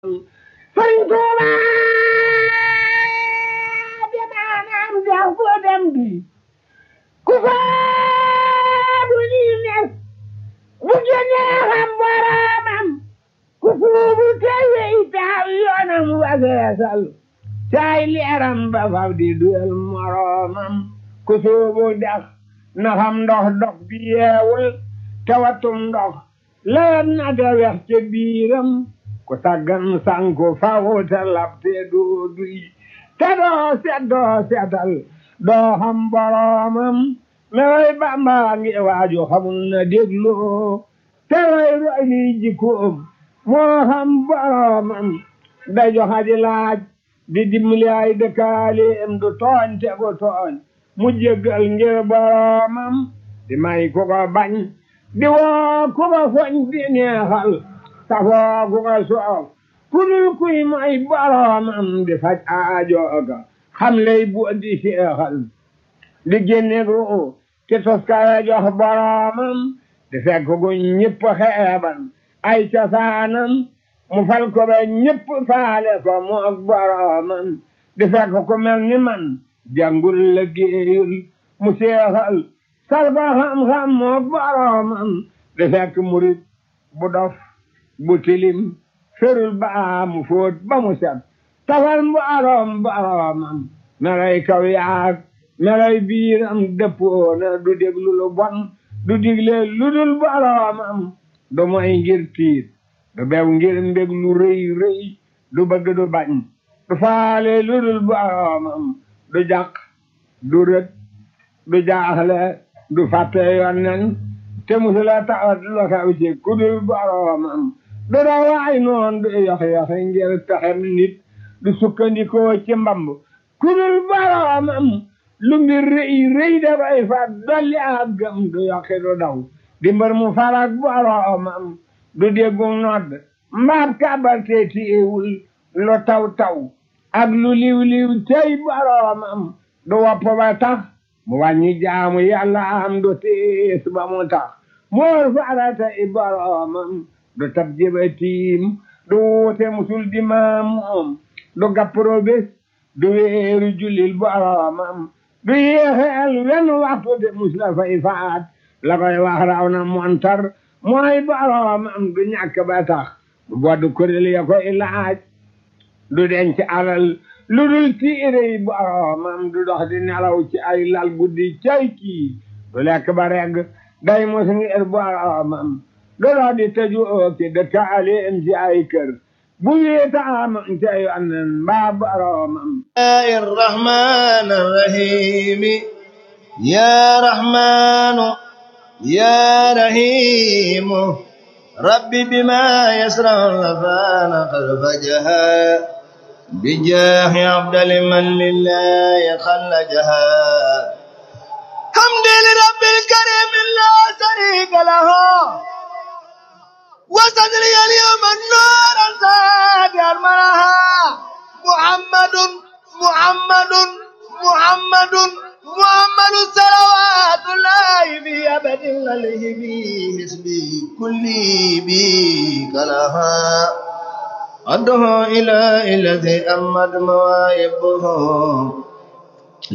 Sëriñ Tuuba di maanaam dex fu dem di ku soobu lii nes bu génnee xam boroomam ku suubu tey wey taaw yoonam wageesal caay leeram ba faw di duyal moroomam ku suubu dex na xam ndox dox bi yeewul tawatum ndox lewet na te wex ca biiram ku saggan sanku faw te labte doo duy te doo set doo setal doo xam boroomam mewoy Bamba ngi waaju xamul na dégloo te way roy li jikkoom moo xam boroomam da joxa di laaj di dimbali ay dëkkaaleem du tooñ te gu tooñ mu jéggal ngir boroomam di may ku ko bañ di woo ku ko foñ di neexal safoo ku ko soof ku dul kuy may boroomam di faj aajooga xam lay bu di seexal di génne ru te toskare jox boroomam di fekk gu ñëpp xeeban ay cosaanam mu fal ko ba ñëpp faale ko moog boroomam di fekk ku mel ni man jàngul la géeyul mu seexal sal ko xam-xam moog boroomam di fekk murit bu dof bu tilim ferul baa mu fóot ba mu set tafal mboroom boroomam melay kaw yaag melay biiram dëppoona du déglu lu bon du digle lu dul boroomam du moy ngir tiit du bew ngir mbég lu rëy rëy du bëgg du bañ du faale lu dul boroomam du jàq du rët du jaaxle du fàtte yonnen te musula tawat lu xew ci ku dul boroomam du dawaay noon du yox-yoxi ngir pexem nit du sukkandikoo ci mbamb ku dul boroomam lu mbir rëy rëy dafay fat dolli ak gëm du yoxi du daw di mbër mu farak boroomam du déggu nodd mbaab kàbbal te tiiwul lu taw taw ak lu liw liw tey boroomam du wopp ba tax mu wàññi jaamu yàlla am du tiis ba mu tax moor farata i boroomam du tab jëba tiim du wuute musul di maam moom du gappro bés du weeru jullil boroomam du yéexeel wenn waxtu de mus la fay faat la koy wax raw na montar mooy boroomam du ñàkk ba tax du bodd kuréel ya koy laaj du denc alal lu dul tiire yi boroomam du dox di nelaw ci ay lal guddi cay kii du lekk ba regg day mos ngir boroomam du dox di tëju ooki dëkkaaleem ci ay kër bu wéetaam tey annen mbaa boroomam الرحمن الرحيم يا رحمن يا رحيم ربي بما يسر الرفان قد فجها بجاه عبد من لله خلجها حمد لرب الكريم لا شريك له وصدري اليوم النور الزاد المرها محمد محمد محمد محمد صلوات الله في أبد عليه به حسبي كلي بي كلها أدعو إلى الذي أمد مواهبه